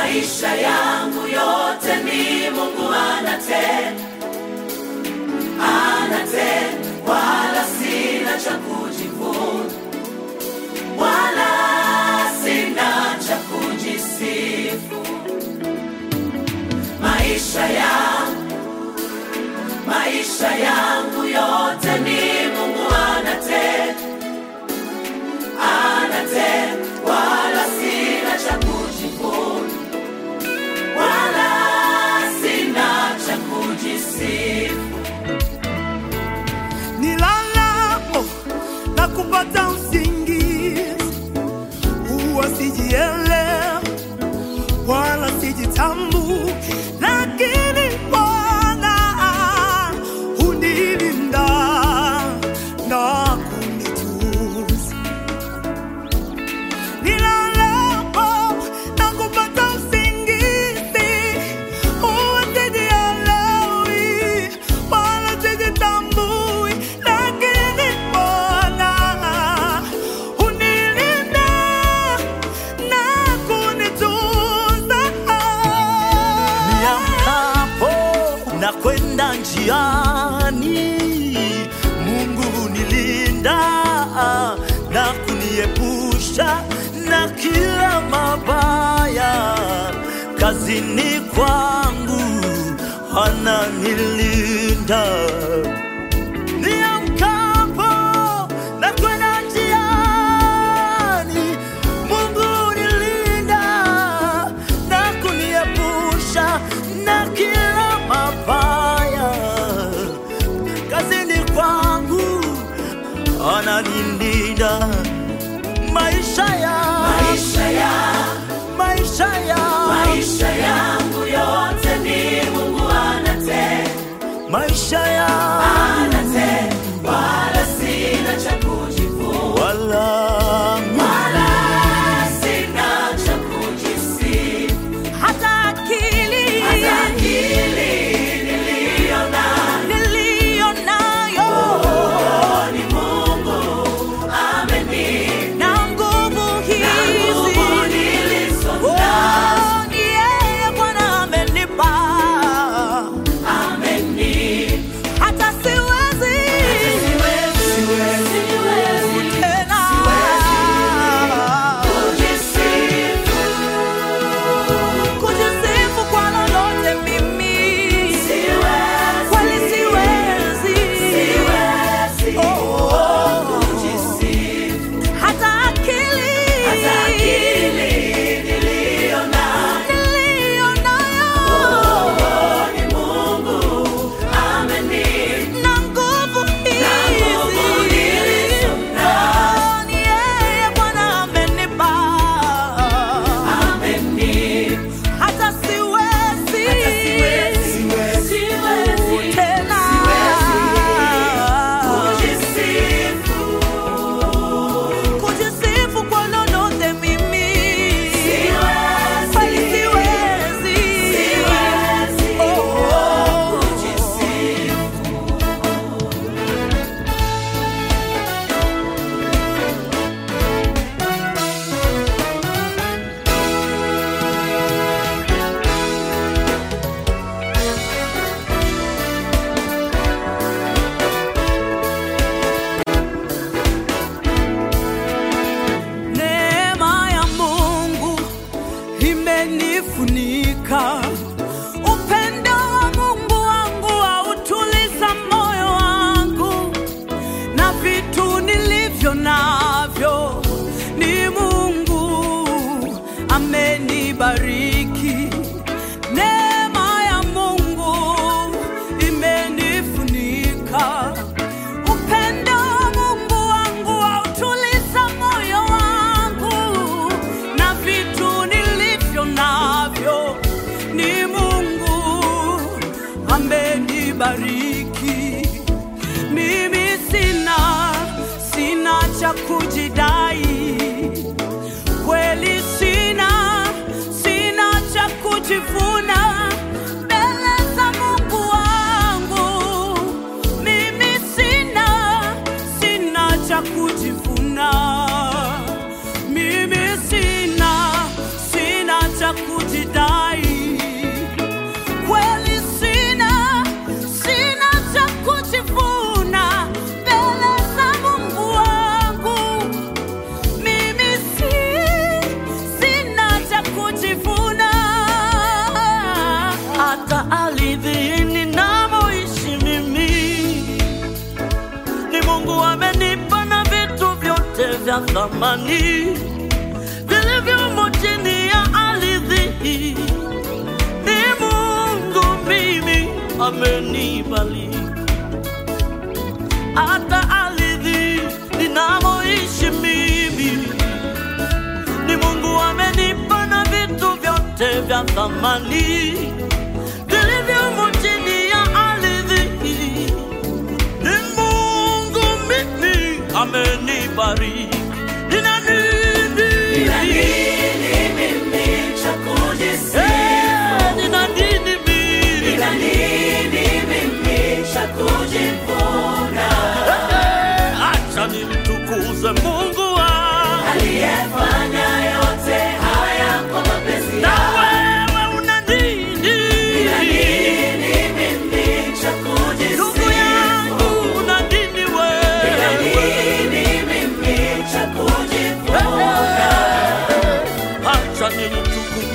maisha yangu yote ni Mungu anatenda, anatenda, wala sina cha kujivuna, wala sina cha kujisifu. Maisha yangu, maisha yangu yote ni Mungu anatenda, anatenda, wala sina cha kujivuna, wala sina cha kujisifu. nilalapo na kupata usingizi, huwa sijielewa wala sijitambui, lakini Bwana hunilinda na kunitunza. Nilalapo na kupata usingizi, huwa sijielewi wala sijitambui, lakini Bwana hunilinda na kunitunza. Niamkapo na kwenda njiani, Mungu hunilinda na kuniepusha na kila mabaya. Kazini kwangu ananilinda. Niamkapo na kwenda njiani, Mungu hunilinda na kuniepusha na kila mabaya. Kazini kwangu ananilinda. Maisha ya Maisha yangu maisha ya maisha yangu yote ni Mungu anatenda, maisha ya anatenda, wala sina cha kujivuna, wala wala sina cha kujisifu. Hata akili Hata akili niliyo nayo niliyo nayo ni Mungu amenipa, na nguvu na hizi nguvu nilizo nazo Oh, ni yeye Bwana amenipa, amenipa. hata siwezi Siwezi, siwezi tena kujisifu. kujisifu kwa lolote mimi, Siwezi, kweli siwezi, siwezi Oh, kujisifu. hata akili Hata akili niliyo nayo niliyo nayo ni Mungu amenipa. na nguvu nguvu hizi nilizo Oh, ni yeye Bwana amenipa Amenipa. hata siwezi Siwezi tena kujisifu. kujisifu kwa lolote mimi Siwezi. kweli siwezi Siwezi Oh. kujisifu. Neema ya Mungu imenifunika, upendo wa Mungu wangu hautuliza moyo wangu, na vitu nilivyo navyo ni Mungu amenibariki. Neema ya Mungu imenifunika, upendo wa Mungu wangu hautuliza moyo wangu, na vitu nilivyo navyo ni Mungu amenibariki. Mimi sina sina cha kujidai, kweli sina sina cha kujivuna mbele za Mungu wangu. Mimi sina sina cha kujivuna, mimi sina sina cha kujidai. vya thamani vilivyomo chini ya ardhi hii. Ni Mungu mimi amenibariki, hata ardhi ninamoishi mimi ni Mungu amenipa na vitu vyote vya thamani vilivyomo chini ya ardhi hii. Ni Mungu mimi amenibariki. Nina nini? Nina nini mimi cha kujisifu? Eh, nina nini mimi? Nina nini mimi cha kujivuna? Eh, Acha nimtukuze Mungu wangu. Aliyefanya yote haya kwa mapenzi Na yake. wewe una nini? Nina nini mimi cha Ndugu kujisifu? yangu una nini Nina wewe? nini mimi cha kujivuna? Acha nimtukuze